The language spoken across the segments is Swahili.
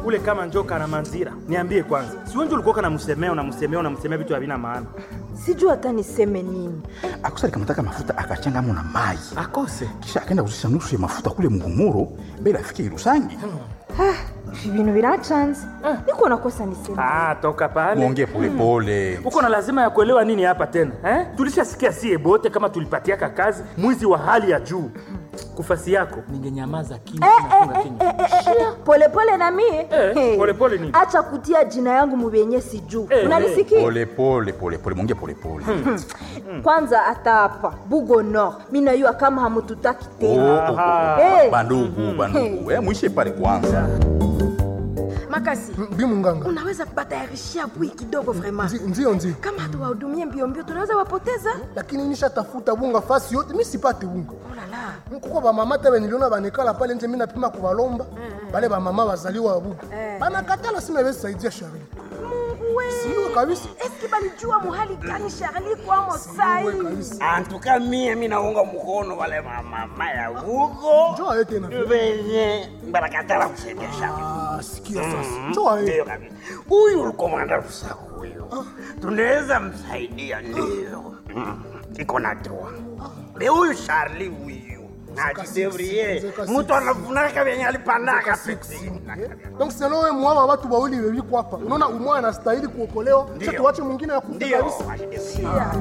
kule kama njoka na manzira. Niambie kwanza, si wewe ndio ulikuwa unamsemea unamsemea unamsemea vitu havina maana? sijui hata niseme nini akusa alikamata mafuta akachangamo na mai Akose. kisha akaenda kuzisha nusu ya mafuta kule mgumuro mbele afike Irusangi. ibintu birachanze niko nakosa niseme Ah, toka pale. Muongee polepole. Uko na lazima ya kuelewa nini hapa tena eh? Tulishasikia sie bote kama tulipatiaka kazi mwizi wa hali ya juu. Kufasi yako ningenyamaza kimya nafunga kinywa. polepole na mie Eh, Hey. polepole nini? acha kutia jina yangu mubenye sijuu Eh, unanisikia Polepole polepole, muongee polepole. kwanza hata hapa bugo nord mi najua kama hamututaki Oh, tena oh, oh. Eh. Bandugu, bandugu. Eh, muishe pale kwanza. makasi bi munganga unaweza batayarishia bui kidogo vraiment Ndi- ndio ndio kama hatuwahudumie mbio mbio tunaweza wapoteza lakini nishatafuta bunga fasi yote mi sipate bunga olala kuko bamama te niliona banekala pale nje mi napima kubalomba bale bamama bazaliwa wa buga banakatala sina besaidia shari siwe kabisa eski balijua muhali gani Charlie kwamo sai Siwe kabisa antuka mie mi naunga mkono wale mamama ya huko njoo aye tena venye barakatala kusaidia shaka Ah, sikia sasa njoo aye ndio kabisa huyu ulikomanda rusaku huyo tunaweza msaidia ndio Mm, iko na doa be huyu Charlie huyu najidevrie zeka mtu anafunaka venye alipandaka peti donc selo we mwawa watu bawili bebiko hapa unaona umwa anastahili kuokolewa kisha tuwache mwingine ya kufa ndio kabisa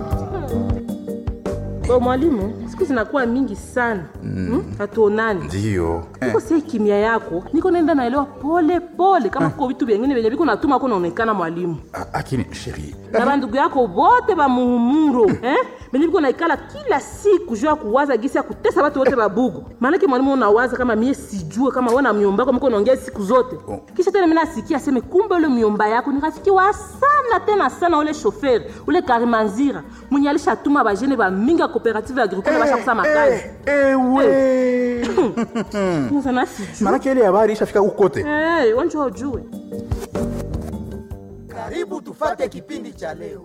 Kwa mwalimu, siku zinakuwa mingi sana mm. hatuonani Ndio. niko sie kimya yako niko naenda naelewa pole pole kama kuko vitu vyengine vyenye viko natuma ko naonekana mwalimu Ah, Lakini sheri, na bandugu yako bote bamuhumuro eh? benye biko naikala kila siku juu ya kuwaza gisi ya kutesa batu wote babugu maanake mwalimu unawaza kama mie sijue kama we na myomba yako miko naongea siku zote Oh. kisha tena mina asikia aseme kumbe ule myomba yako ni rafiki wa sana tena sana ule shoferi ule karimanzira mwenye alishatuma bajene bamingi ya cooperative agricole bashakusa makazi ewe. sana sijue Maanake ile habari ishafika huko kote. hey, wanjua ujue Karibu tufate kipindi cha leo.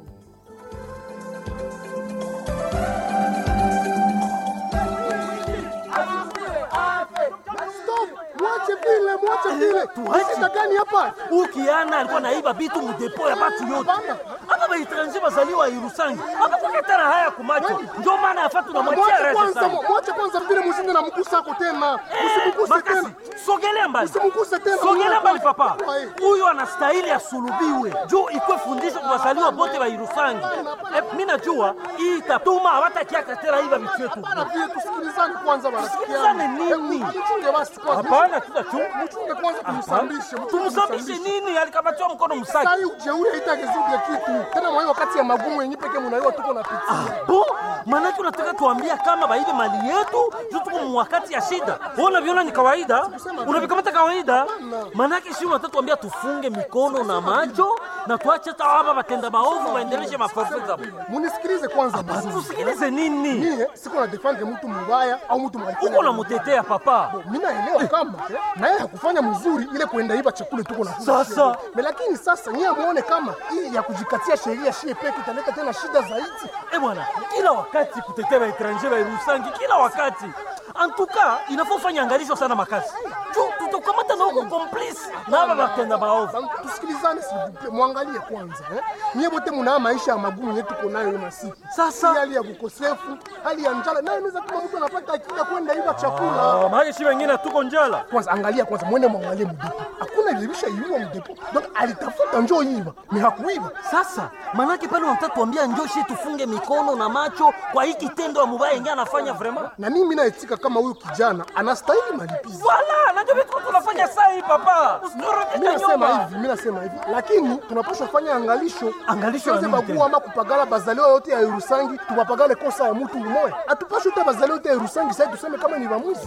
stop mwache vile mwache vile shida gani hapa ukiana alikuwa naiba vitu mudepo ya batu yote Hapana. hapa baetranger bazaliwa irusangi apakoketana haya kumacho njo maana yafa tunamwachia mwache rese kwanza sana mwache kwanza vile mshinde na mgusa ako tena usimguse makasi tena sogelea mbali Usimguse tena, sogelea mwana mbali kwanza. papa Kwa hiyo. huyu anastahili asulubiwe juu ikwe fundisho kwa wazaliwa bote wa irusangi Eh, mi najua hii itatuma hawatakiaka tena iba vitu yetu Bana vile tusikilizane kwanza bana Tusikilizane nini? mchunge basi kwanza hapana tutachunga mchunge kwanza tumsambishe tumsambishe nini alikabatiwa mkono msaki sai ujeuri haitagezudia kitu tena mwa hiyo wakati ya magumu yenye peke mnaiwa tuko na pitia bo manake unataka tuambia kama baibe mali yetu juu tuko mwakati ya shida Wewe unaviona ni kawaida unavikamata kawaida manake shi unataka tuambia tufunge mikono na macho na tuache hata hapa batenda maovu waendeleshe maforfe zao munisikilize kwanza vizuri tusikilize nini mie siko na defendre mtu mubaya au mtu uko namutetea papa mi naelewa kama na yeye hakufanya mzuri ile kuenda iba chakula tuko na Sasa. Me lakini sasa nyie muone kama hii ya kujikatia sheria shie peke italeta tena shida zaidi Eh bwana, kila wakati kutetea waetranger wairusangi, kila wakati antuka inafaa ufanye angalisho sana makasi juu tutakamata na huko complice na hapa batenda maovu Bang, tusikilizane sivuple mwangalie kwanza eh? nyie bote munaa maisha ya magumu yetu tuko nayo hiyo masiku Sasa. Hii hali ya kukosefu hali ya njala nayo inaweza kama mtu anapata akili ya kwenda iba chakula Ah, maana shi wengine tuko njala kwanza angalia kwanza mwende mwangalie mdepo hakuna ilibisha iiwa mdepo donc alitafuta njoo iba ni hakuiba Sasa manake pale unataka tuambia njoshi tufunge mikono na macho kwa hii kitendo ya mubaya yenyewe anafanya vraiment. na mimi naetika kama huyu kijana anastahili malipizi Wala, najua vitu tunafanya saa hii papa. mi Usiturudishe nasema nyuma. hivi mi nasema hivi lakini tunapaswa fanya angalisho Angalisho ya Tusiweze nini bagua ama kupagala bazaliwa yote ya Irusangi tupapagale kosa ya mtu umoya atupashe yote bazaliwa yote ya Irusangi sasa tuseme kama ni vamuzi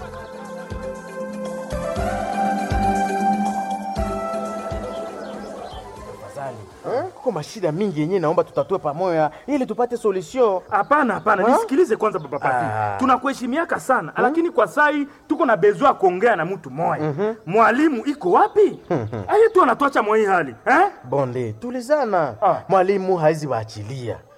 Kuko mashida mingi yenyewe, naomba tutatue pamoja ili tupate solution. Hapana, hapana, nisikilize kwanza baba Pati. Tunakuheshimiaka sana lakini kwa sai tuko na bezwa kuongea na mtu moya. Mwalimu iko wapi? Aye tu anatuacha mwa hii hali eh? Bonde, tulizana. Ah. Mwalimu haizi waachilia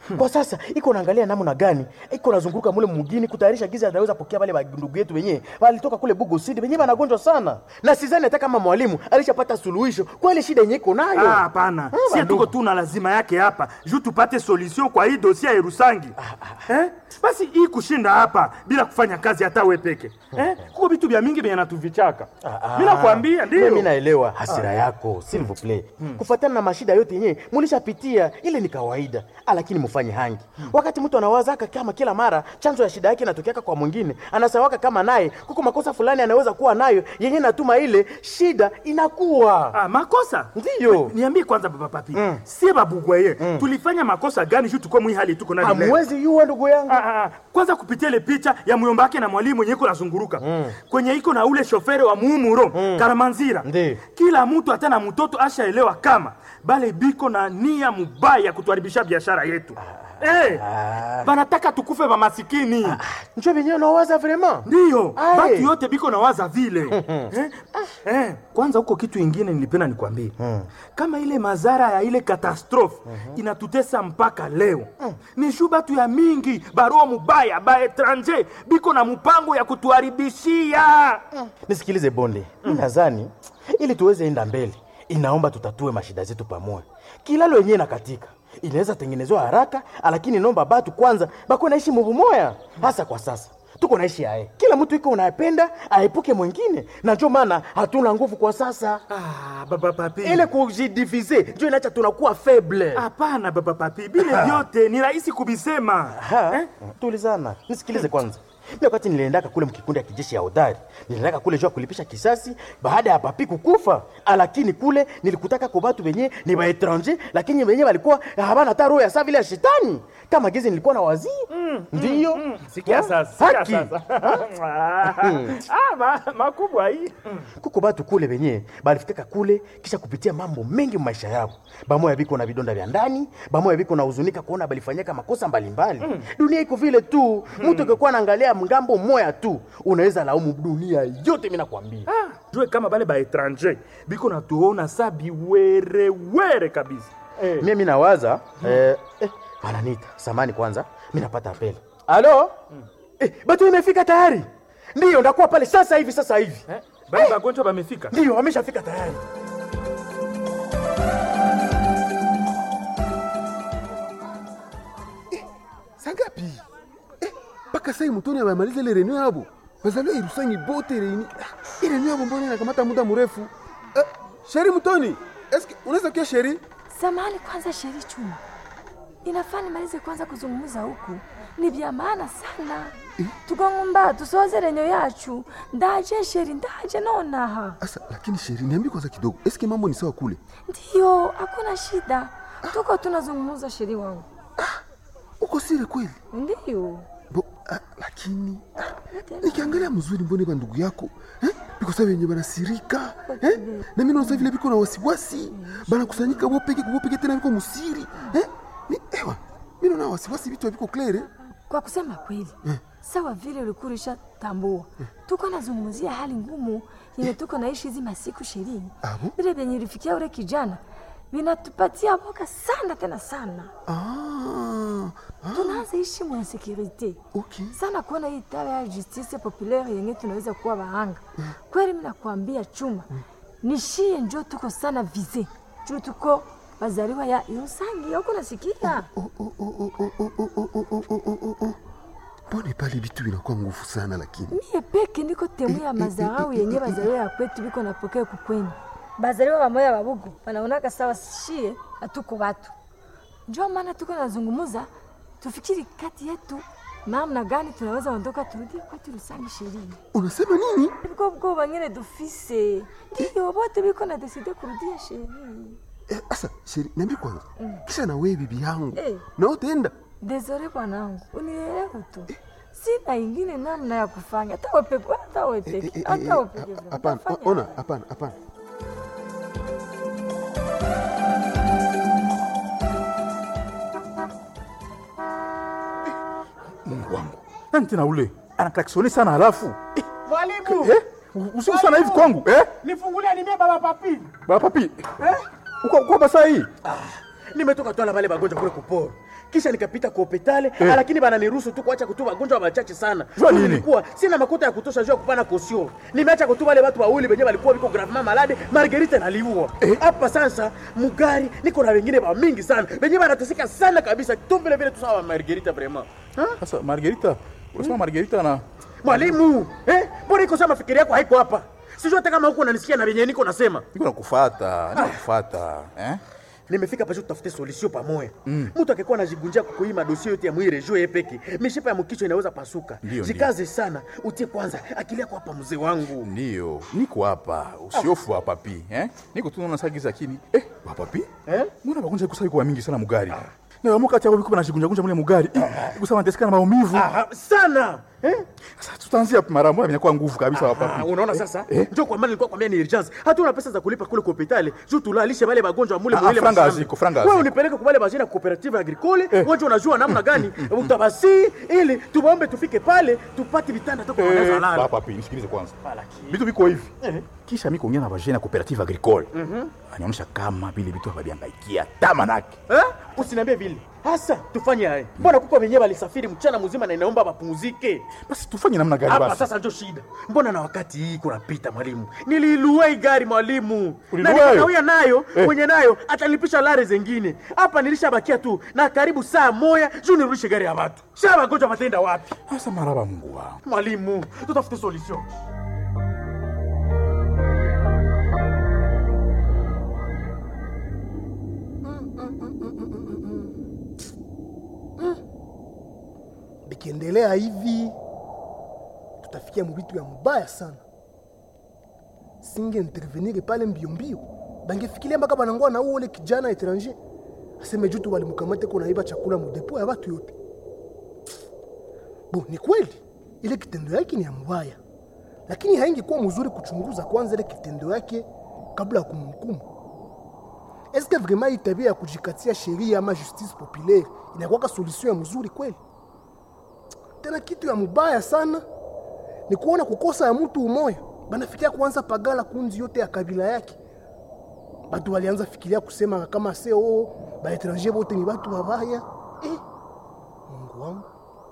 kwa sasa iko naangalia namna gani iko nazunguruka mule mugini kutayarisha giza ataweza pokea wale ndugu yetu wenyewe walitoka kule Bugo City wenyewe wanagonjwa sana, na sidhani hata kama mwalimu alishapata suluhisho kwa ile shida yenyewe iko nayo. Ah, hapana, Ah, sie bandugu. tuko tu na lazima yake hapa juu tupate solution kwa hii dosia ya Erusangi. Eh? Basi hii kushinda hapa bila kufanya kazi hata we peke. Eh? Kuko vitu vya mingi vyenye natuvichaka. Mimi nakwambia ndio. Mimi naelewa hasira yako, s'il vous plaît. Kufuatana na mashida yote yenyewe mulishapitia, ile ni kawaida, lakini mufanye hangi. Wakati mtu anawazaka kama kila mara chanzo ya shida yake inatokeaka kwa mwingine, anasawaka kama naye kuko makosa fulani anaweza kuwa nayo yenyewe natuma ile shida inakuwa Ah, makosa? Ndiyo. Niambie kwanza baba papi. Sie babugwaye. Tulifanya makosa gani juu tuko mwi hali tuko nayo leo? hamwezi yuwa ndugu yangu. Ah, ah, ah. Kwanza kupitia ile picha ya myombake na mwalimu mwenye iko nazunguruka kwenye iko na ule shofere wa muumuro Karamanzira. Ndi. Kila mtu hata na mtoto ashaelewa kama bale biko na nia mubaya ya kutuharibisha biashara yetu. Eh, banataka tukufe ba masikini. Njo venyewe nawaza vraiment. Ndiyo, Aye. batu yote biko na waza vile eh? Eh, kwanza huko kitu ingine nilipenda nikwambie kama ile madhara ya ile katastrofe inatutesa mpaka leo ni shu batu ya mingi baroa mubaya ba etranger biko na mpango ya kutuharibishia Nisikilize Bonde, nadhani ili tuweze enda mbele, inaomba tutatue mashida zetu pamoja. Kilalo yenyewe nakatika inaweza tengenezwa haraka, lakini naomba batu kwanza bako naishi muvu moya, hasa kwa sasa tuko naishi aye, kila mtu iko unapenda aepuke mwingine, na ndio maana hatuna nguvu kwa sasa. ah, baba papi Ile kujidivize ndio inacha tunakuwa faible. hapana baba papi bile vyote ni rahisi kubisema Ha? eh? Tulizana, nisikilize kwanza. Mimi wakati niliendaka kule mkikundi ya kijeshi ya hodari, niliendaka kule juu ya kulipisha kisasi baada ya papi kukufa, lakini kule nilikutaka kwa watu wenye ni wa etranger, lakini wenye walikuwa habana hata roho ya saa vile ya shetani kama gizi nilikuwa na wazii ndiyo sikia Ha? sasa sikia Haki. sasa ah, ma, makubwa hii kuko batu kule benye balifikaka kule kisha kupitia mambo mengi mu maisha yao bamoya biko na vidonda vya ndani bamoya biko na huzunika kuona balifanyaka makosa mbalimbali dunia iko vile tu mtu akikuwa naangalia mngambo moya tu unaweza laumu dunia yote mimi nakwambia jue kama bale ba etranger biko natuona sa biwerewere kabisa eh. mimi nawaza eh, eh, wananiita samani kwanza mi napata apeli alo eh, batu imefika tayari ndiyo ndakuwa pale sasa hivi sasa hivi Eh, bale bagonjwa bamefika ndiyo wameshafika tayari sangapi eh, mpaka sai mutoni abamaliza ile renio yabo bazaliwa irusangi bote reni Ah, ile renio yabo mbona inakamata muda mrefu eh, sheri mutoni eske unaweza kia sheri Samahani kwanza, Sheri Chuma, inafaa nimalize kwanza kuzungumza huku, ni vya maana sana tukangumba tusoze renyo yacu ndaje Sheri, ndaje nonaha. asa lakini sheri niambi kwanza kidogo eske mambo ni sawa kule Ndiyo, hakuna shida, tuko tunazungumza Sheri wangu. uko sire kweli Ndiyo, Bo, ah, lakini ah, nikiangalia mzuri mbone ba ndugu yako eh? biko sa wenye banasirika eh? na mimi naosa vile biko na wasiwasi banakusanyika bopeke kubopeke tena biko musiri eh? ni, ewa mimi naona wasiwasi vitu biko klere kwa kusema kweli sawa vile ulikuwa tambua tuko nazungumzia hali ngumu yenye tuko naishi hizi masiku ishirini Abo? vile vyenye ilifikia ule kijana vinatupatia boka sana tena sana ah, ah, tunaanza ishi mwa insekurite okay. sana kuona hii tawa ya justice populaire yenye tunaweza kuwa bahanga kweli mi nakwambia chuma nishie njo tuko sana vize juu tuko bazaliwa ya irusangi yoko nasikia Oh, oh, oh, oh, oh, oh, oh, oh, oh, oh, oh, oh, oh. mbone pale vitu vinakuwa nguvu sana lakini mie peke ndiko temu ya mazarau yenye bazaliwa ya kwetu biko napokea kukweni bazaliwa bamoya babugu banaonaka sawa shie hatuko watu njo maana tuko nazungumuza tufikiri kati yetu namna gani tunaweza ondoka turudie kwetu Rusangi sherini unasema nini biko bwo bangine dufise ndiyo bote biko na deside kurudia sherini Eh, asa sheri niambi kwanza kisha na wewe bibi yangu Eh. na utaenda desore bwanangu unielewe tu sina ingine namna ya kufanya hata wepeke hata Eh, eh, wepeke eh, hata eh, wepeke ah, hapana Utafanya ona hapana hapana Mungu wangu, nani tena ule anaklaksoni sana halafu eh, Mwalimu, eh, usiku sana hivi kwangu eh? nifungulia nimie baba papi. Baba papi eh? uko uko basa hii Nimetoka twala wale bagonjwa kule kuporo. kisha nikapita kwa hopitale Eh. lakini bananiruhusu tu kuacha kutuba wagonjwa wachache sana Jua Juu nini? nilikuwa sina makuta ya kutosha juu ya kupana kosio nimeacha kutuba wale watu wawili wenyewe walikuwa viko gravement malade margarita naliua hapa sasa mugari niko na wengine ba mingi sana wenyewe wanateseka sana kabisa tu vile vile tu sawa margarita vraiment Sasa Margarita, unasema Margarita na mwalimu eh mbona iko sama fikiri yako haiko hapa sijui hata kama huko unanisikia na venye niko nasema niko nakufuata, nakufuata eh? nimefika pasho tutafute solution pamoja mtu akikuwa anajigunjia kukuima dosie yote ya mwili rejo yepeke mishipa ya mkichwa inaweza pasuka Ndio, jikaze sana utie kwanza akili yako hapa mzee wangu Ndio, niko hapa, usiofu hapa pi eh? Niko tu naona sagiza kini eh, hapa pi eh? Mbona bagonja kusai kwa mingi sana mugari na wamo kati yao biko banajigunja gunja mule mugari eh, kusema nateseka na maumivu Aha, sana eh? Sasa tutaanzia mara moja inakuwa nguvu kabisa hapa Ah, pi unaona sasa njo kwa maana nilikuwa kwambia ni urgence hata una pesa za kulipa kule kwa hospitali juu tulalishe wale wagonjwa mule Ah, mwile franga mashamba. haziko, franga wewe haziko. unipeleke kwa wale bajina cooperative agricole wewe unajua namna gani utabasi ili tuwaombe tufike pale tupate vitanda toka wanaweza Eh, lala hapa pi nisikilize kwanza vitu viko hivi kisha mi kuongea na vagene ya cooperative agricole anaonyesha kama vile vitu hawaviangaikia tamanake Eh? Usiniambie vile. Hasa tufanye haya. Mbona kuko wenyewe walisafiri mchana mzima na inaomba wapumzike? basi tufanye namna gani Hapa basi sasa ndio shida. Mbona na wakati hii kunapita mwalimu? Niliilua hii gari mwalimu. Na Ulilua nikakawia hiyo? nayo, Eh. mwenye nayo atalipisha lare zengine. Hapa nilishabakia tu na karibu saa moya juu nirudishe gari ya watu. Sasa wagonjwa watenda wapi? sasa maraba mungu wangu Mwalimu, tutafute solution. bikiendelea hivi tutafikia mubitu ya mubaya sana singe intervenir pale mbio mbio bangefikiria mpaka banangua na ule kijana etranger aseme juu tu walimkamate ko naiba chakula mudepo ya watu yote bo ni kweli ile kitendo yake ni ya mubaya lakini haingekuwa mzuri kuchunguza kwanza ile kitendo yake kabla ya kumhukumu eske vraiment hii tabia ya kujikatia sheria ama justice populaire inakuwaka solution ya mzuri kweli tena kitu ya mubaya sana ni kuona kukosa ya mtu umoya banafikiria kuanza pagala kunzi yote ya kabila yake batu walianza fikiria kusema kama seo baetranger bote ni batu babaya eh, mungu wangu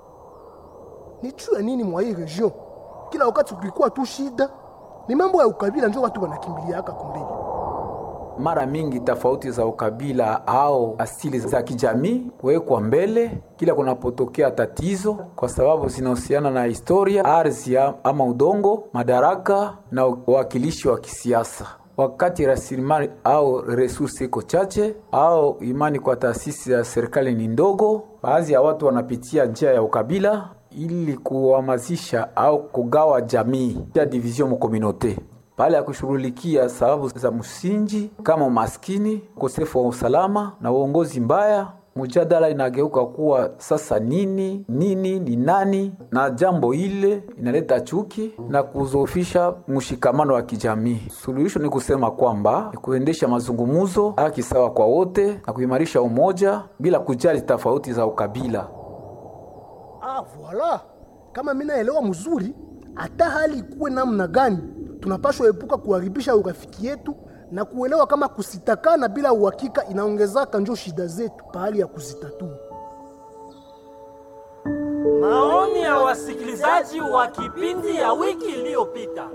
ni juu ya nini mwa hii region kila wakati kulikuwa tu shida ni mambo ya ukabila njo watu wanakimbiliaka kumbele mara mingi tofauti za ukabila au asili za kijamii kuwekwa mbele kila kunapotokea tatizo, kwa sababu zinahusiana na historia, ardhi ama udongo, madaraka na uwakilishi wa kisiasa. Wakati rasilimali au resursi iko chache au imani kwa taasisi ya serikali ni ndogo, baadhi ya watu wanapitia njia ya ukabila ili kuhamasisha au kugawa jamii ya division mu communauté pale ya kushughulikia sababu za msingi kama umaskini, ukosefu wa usalama na uongozi mbaya. Mjadala inageuka kuwa sasa nini nini ni nani, na jambo ile inaleta chuki na kuzofisha mshikamano wa kijamii. Suluhisho ni kusema kwamba ni kuendesha mazungumzo, haki sawa kwa wote na kuimarisha umoja bila kujali tofauti za ukabila. Ah, voila. Kama mimi naelewa mzuri, hata hali ikuwe namna gani, tunapashwa epuka kuharibisha urafiki yetu na kuelewa kama kusitakana bila uhakika inaongezaka njo shida zetu pahali ya kuzitatua. Maoni ya wasikilizaji wa kipindi ya wiki iliyopita.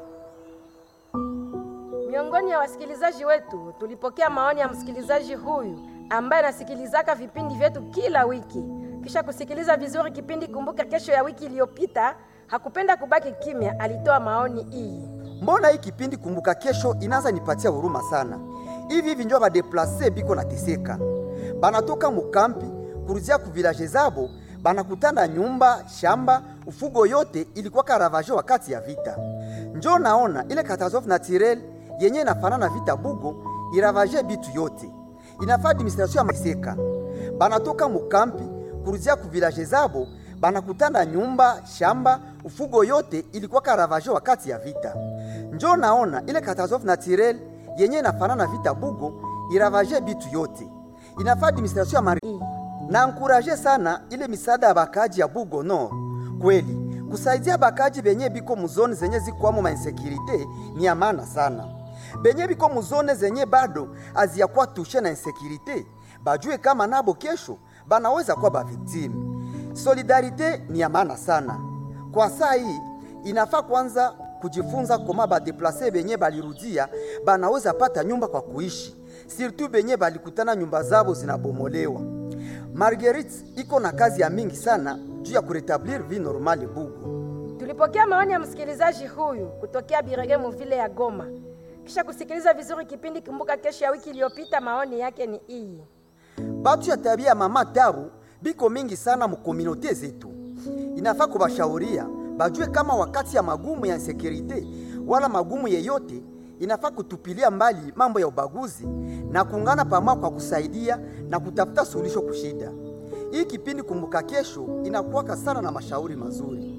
Miongoni ya wasikilizaji wetu tulipokea maoni ya msikilizaji huyu ambaye anasikilizaka vipindi vyetu kila wiki. Kisha kusikiliza vizuri kipindi Kumbuka Kesho ya wiki iliyopita, hakupenda kubaki kimya, alitoa maoni hii. mbona hii kipindi kumbuka kesho inaanza nipatia huruma sana hivi hivi njo badeplase biko nateseka banatoka mukampi kuruzia ku vilaje zabo banakutana nyumba shamba ufugo yote ilikuwa karavaje wakati ya vita njo naona ile katastrofe naturel yenye inafanana vita bugo iravaje bitu yote inafaa administration ya maseka banatoka mukampi kuruzia ku vilaje zabo banakutana nyumba shamba ufugo yote ilikuwa karavaje wakati ya vita njo naona ile katastrofe naturel yenye inafanana vita bugo iravaje bitu yote inafaa administration ya mari na ankuraje sana ile misaada ya bakaji ya bugo no kweli kusaidia bakaji benye biko muzone zenye zikwamo mainsekirite ni ya maana sana benye biko muzone zenye bado aziyakuwa tushe na insekirite bajue kama nabo kesho banaweza kuwa baviktimu. Solidarite ni ya maana sana kwa saa hii. Inafaa kwanza kujifunza koma badeplase benye balirudia banaweza pata nyumba kwa kuishi, surtout benye balikutana nyumba zabo zinabomolewa. Marguerite iko na kazi ya mingi sana juu ya kuretablir vie normale Bugu. Tulipokea maoni ya msikilizaji huyu kutokea Birege muvile ya Goma. Kisha kusikiliza vizuri kipindi Kumbuka Kesho ya wiki iliyopita, maoni yake ni hii. Batu ya tabia ya mama Tabu biko mingi sana mukomunote zetu, inafaa kubashauria bajue kama wakati ya magumu ya insekurite wala magumu yeyote, inafaa kutupilia mbali mambo ya ubaguzi na kuungana pamoja kwa kusaidia na kutafuta suluhisho kushida. Hii kipindi Kumbuka Kesho inakuwaka sana na mashauri mazuri.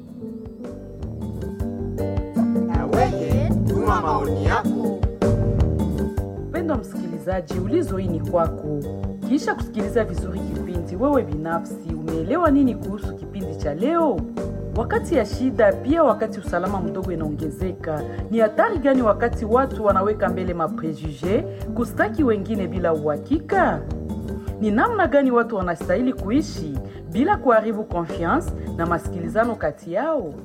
Wewe tuma maoni yako. Mpendwa msikilizaji, ulizo hii ni kwako. Kisha kusikiliza vizuri kipindi, wewe binafsi umeelewa nini kuhusu kipindi cha leo? Wakati ya shida, pia wakati usalama mdogo inaongezeka, ni hatari gani wakati watu wanaweka mbele maprejuge kustaki wengine bila uhakika? Ni namna gani watu wanastahili kuishi bila kuharibu confiance na masikilizano kati yao?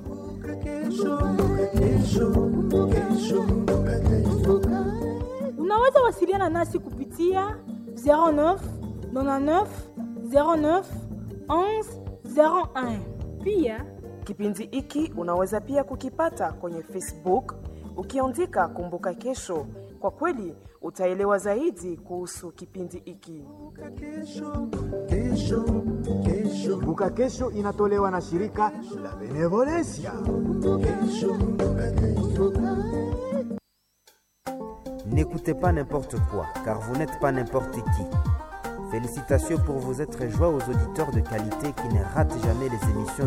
Unaweza wasiliana nasi kupitia 09 99 09 11 01. Pia kipindi hiki unaweza pia kukipata kwenye Facebook ukiandika Kumbuka Kesho. Kwa kweli utaelewa zaidi kuhusu kipindi hiki. Kumbuka Kesho inatolewa na shirika la Benevolencia. N'écoutez pas n'importe quoi, car vous n'êtes pas n'importe qui. Félicitations pour vous être joie aux auditeurs de qualité qui ne ratent jamais les émissions